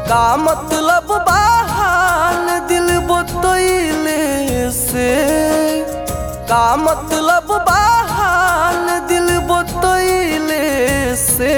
का मतलब बाहाल दिल बतैले से का मतलब बाहाल दिल बतैले से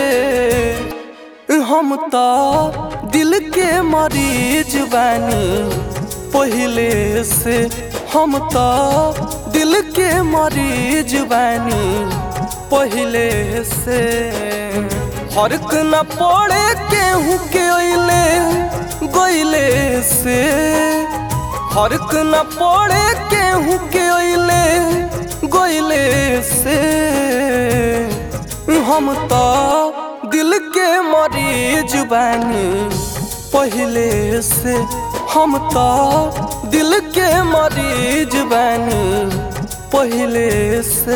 हम तो दिल के मरीज बानी पहले से हम तो दिल के मरीज बानी पहले से फर्क न पड़े केहू के अइले गइले से फर्क न पड़े केहू के अइले गइले से हम तो दिल के मरीज बानी पहले से हम तो दिल के मरीज बानी पहले से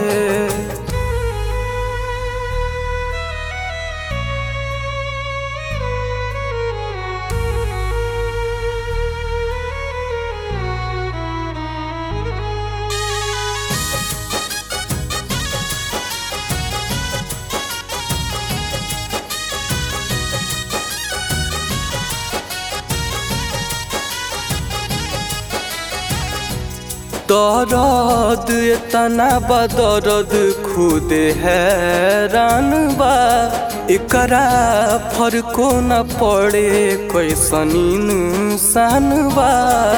दर्द इतना बदर्द खुद हैरान बा एकरा फर्को न पड़े कैसन इंसान बा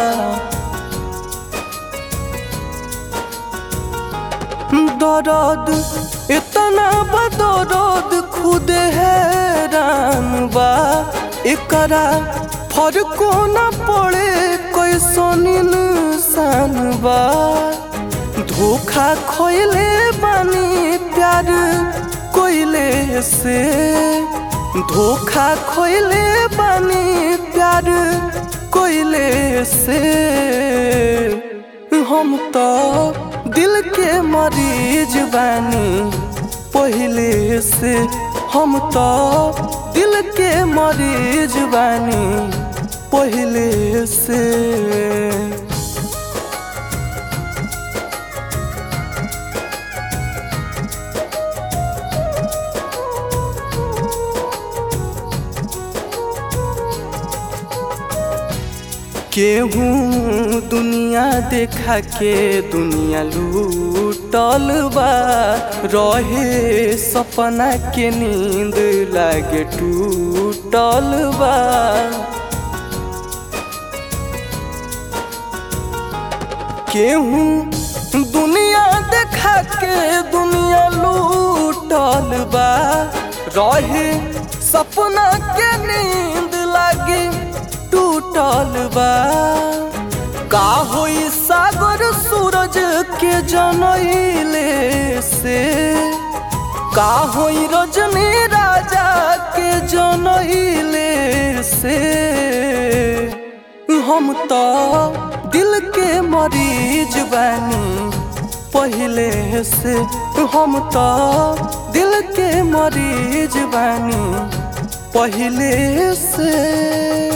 दर्द इतना बदर्द खुद हैरान बा एकरा फर्को न पड़े कैसन इंसान बा धोखा खोइले बानी प्यार कोइले से धोखा खोइले बानी प्यार कोइले से हम तो दिल के मरीज बानी पहले से हम तो दिल के मरीज बानी पहले से केहू दुनिया देखा के दुनिया लूटल बा रहे सपना के नींद लागे टूटल बा केहू दुनिया देखा के दुनिया लूटल बा रहे सपना के नींद लागे टूटल बा का होई सागर सूरज के जनैले से का होई रजनी राजा के जनैले से हम तो दिल के मरीज बानी पहले से हम तो दिल के मरीज बानी पहले से